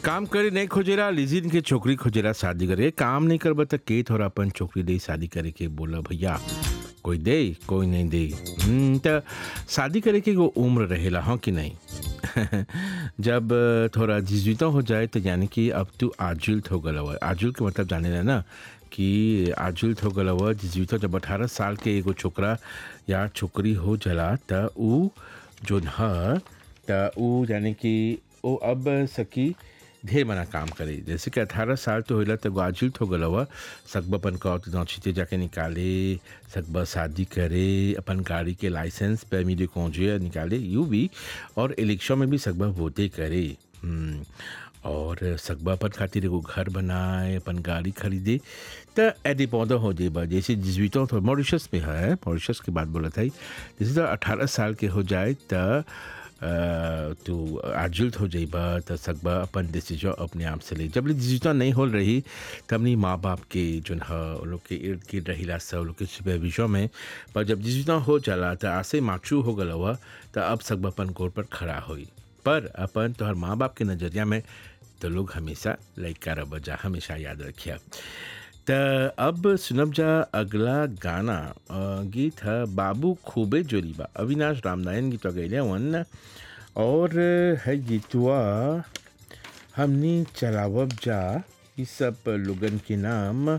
काम करे नहीं खोजेला लिजिन के छोकरी खोजेला शादी करे काम नहीं करबा त के थोड़ा अपन छोकरी दे शादी करे के बोला भैया कोई दे कोई नहीं दे हम्म, त शादी करे के एगो उम्र रहेला हाँ कि नहीं जब थोड़ा जिजुता हो जाए तो यानी कि अब तू आजुल्त हो गल हुआ आजुल के मतलब जाने ला ना कि आजुल्त हो गल हुआ जिजुता जब अठारह साल के एगो छोकरा या छोकरी हो जला त ऊ जोन ह त ऊ यानी कि वो अब सकी ढेर मना काम करे जैसे कि अठारह साल तो होला तो आजुल हो गल हुआ सकबा अपन कौत नौछीते जाके निकाले सकबा शादी करे अपन गाड़ी के लाइसेंस पैमी de conduire निकाले यू भी और इलेक्शन में भी सकबा वोटे करे हम्म, और सकबा अपन खातिर एगो घर बनाए अपन गाड़ी खरीदे त एदे पौधा हो जेबा जैसे जिजवितों तो मॉरिशस में है मॉरिशस की बात बोला था जैसे तो अठारह साल के हो जाए त अ, तू आजुल्त हो जाइबा त सकबा अपन डिसीजन अपने आप से ले जब ले डिसीजन नहीं हो रही तब नहीं माँ बाप के जोन ह वो लोग के इर्द गिर्द रहिला सब लोग के सुपरविजन में पर जब डिसीजन हो जाला त आसे माचू हो गल हुआ त अब सकबा अपन गोर पर खड़ा होई पर अपन तोहर माँ बाप के नज़रिया में तो लोग हमेशा लइका रह जा हमेशा याद रखिया त अब सुनब जा अगला गाना अ, गीत है बाबू खूबे जोरीबा अविनाश रामनारायण गीत गैले वन और है गीतवा हमनी चलावब जा ई सब लोगन के नाम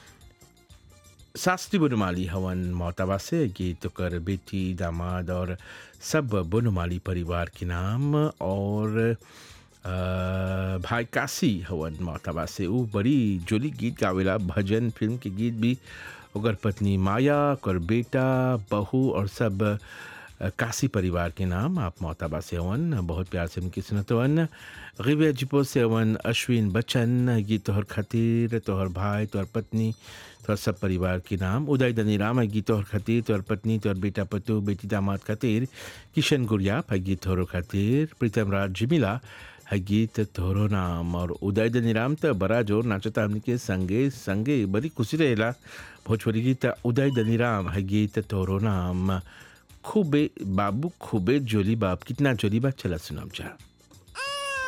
शास्त्री बनमाली हवन मोहताबा से गीत कर बेटी दामाद और सब बनमाली परिवार के नाम और अ, भाई काशी हवन मोहताबा से वो बड़ी जोली गीत गावेला भजन फिल्म के गीत भी ओकर पत्नी माया ओकर बेटा बहू और सब अ, काशी परिवार के नाम आप मोहताबा से हवन बहुत प्यार से उनकी सुनतवन गिबिया जिपो से हवन अश्विन बच्चन गीत तोहर खातिर तोहर भाई तोहर पत्नी तोहर सब परिवार के नाम उदय दनीराम है गीत तोहर खातिर तोहर पत्नी तोहर बेटा पतु बेटी दामाद खातिर किशन गुड़िया है गीत तोहरो खातिर प्रीतम राज जिमिला है गीत तोहरो नाम और उदय दनीराम तो बड़ा जोर नाचता हमने के संगे संगे बड़ी खुशी रहेला भोजपुरी गीत उदय दनीराम है गीत तोहरो नाम खूबे बाबू खूबे जोली बाप कितना जोली बाप चला सुनाम जा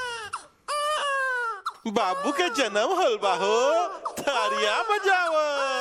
बाबू के जन्म होल बा हो तारिया बजाव